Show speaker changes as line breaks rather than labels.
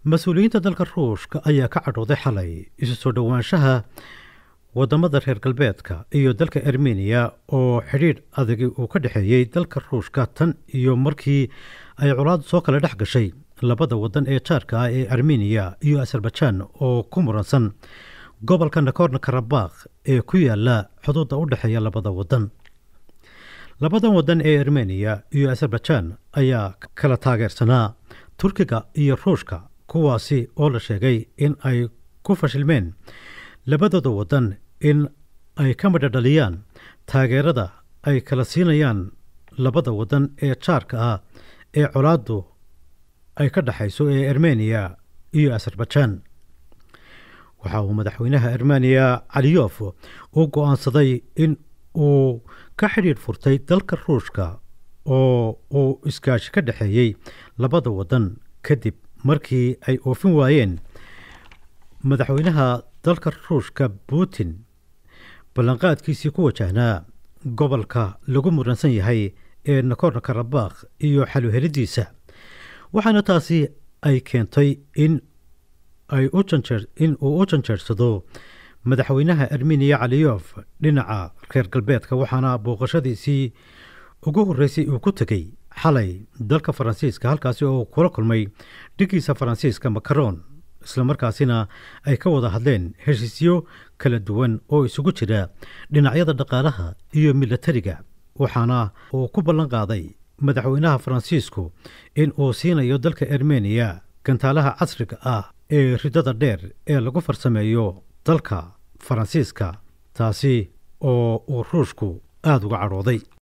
mas-uuliyiinta dalka ruushka ayaa ka cadhooday xalay isu soo dhowaanshaha wadamada reer galbeedka iyo dalka armeniya oo xidhiidh adagi uu ka dhexeeyey dalka ruushka tan iyo markii ay colaad soo kala dhex gashay labada wadan ee jaarka ah ee armeniya iyo azerbaijan oo ku muransan gobolka nakorno karabakh ee ku yaala xuduudda u dhexeeya labada wadan labadan wadan ee armeniya iyo azerbaijan ayaa kala taageersanaa turkiga iyo ruushka kuwaasi oo la sheegay in ay ku fashilmeen labadooda wadan in ay ka madhadhaliyaan taageerada ay kala siinayaan labada wadan ee jaarka ah ee colaaddu ay ka dhexayso ee armeniya iyo azerbaijan waxa uu madaxweynaha armeniya caliyof u go-aansaday in uu ka xidhiidh furtay dalka ruushka oo uu iskaashi ka dhexeeyey labada wadan kadib markii ay oofin waayeen madaxweynaha dalka ruushka putin ballanqaadkiisii ku wajahnaa gobolka lagu muransan yahay ee nakorno karabakh iyo xaluhelidiisa waxaana taasi ay keentay in ay u janjeer in uu u janjeersado madaxweynaha armeniya caliyof dhinaca reer galbeedka waxaana booqashadiisii ugu horreysay uu ku tegey xalay dalka faransiiska halkaasi oo kula kulmay dhigiisa faransiiska macaron islamarkaasina ay ka wada hadleen heshiisyo kala duwan oo isugu jira dhinacyada dhaqaalaha iyo milatariga waxaana uu ku ballan qaaday madaxweynaha faransiisku in uu siinayo dalka armeniya gantaalaha casriga ah ee ridada dheer ee lagu farsameeyo dalka faransiiska taasi oo uu ruushku aada uga cadhooday